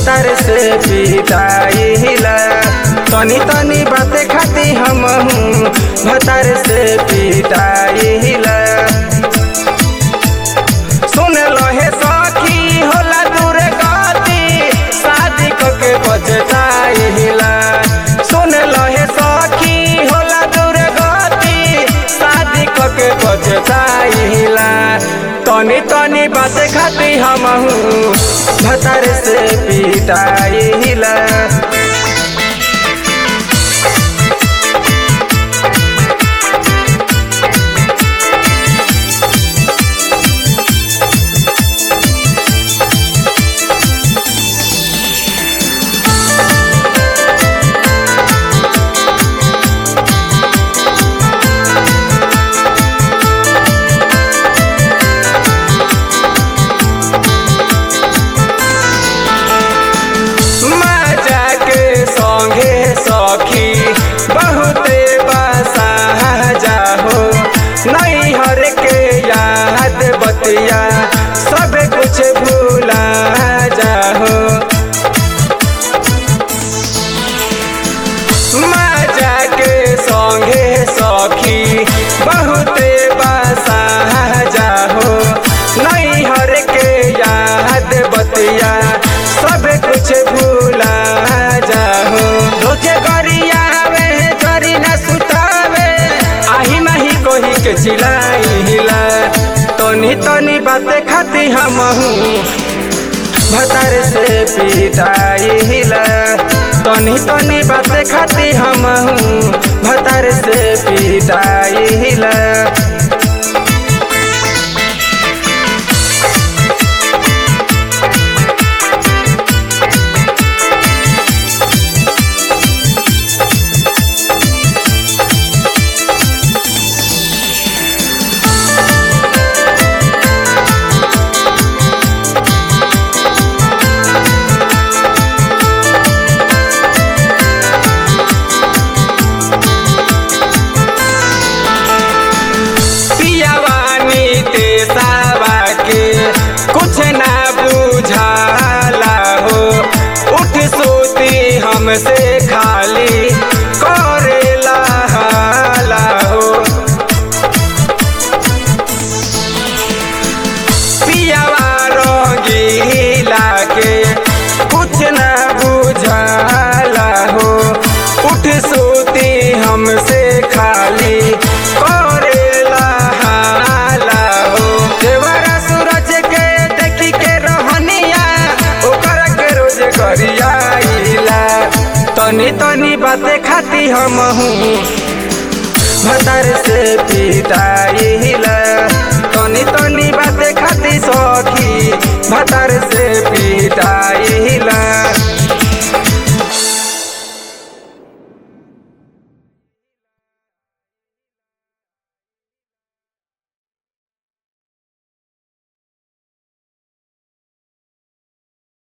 भतार से पिटाइला तनी तनी बाते खाती हम हूँ भतार से पिटाइला सुन लहे सखी होला दूर गति शादी के बचताइला सुन लहे सखी होला दूर गति शादी के बचताइला तनी तनी बात खाती हम हूँ भतार से पिटाइला मजा के संगे सखी बहुते बसा जाहो नहीं हर के याद बतिया सब कुछ भूला जाहो मजा के संगे सखी बहुते बसा जाहो नहीं हर के याद बतिया सब कुछ भूला जाहो रोजे गरियावे जरी न सुतावे आही माही कोही के चिलाइला तनी तनी बात खाती हम हूँ भतार से पिटाइला तनी तनी बात खाती हम हूँ भतार से पिटाइला पियावानी ते सावा के कुछ ना बुझाला हो उठ सोती हमसे खाली करेला हाला हो पियावा रंगीला के कुछ ना बुझाला हो उठ सोती हमसे खाली करेला हाला हो देवरा सूरज के देखी के रहनिया ओकर के रोज करियाइला तनी तनी बातें खाती हम हूँ भतार से पिटाइला तनी तनी बातें खाती सखी भतार से पिटाइला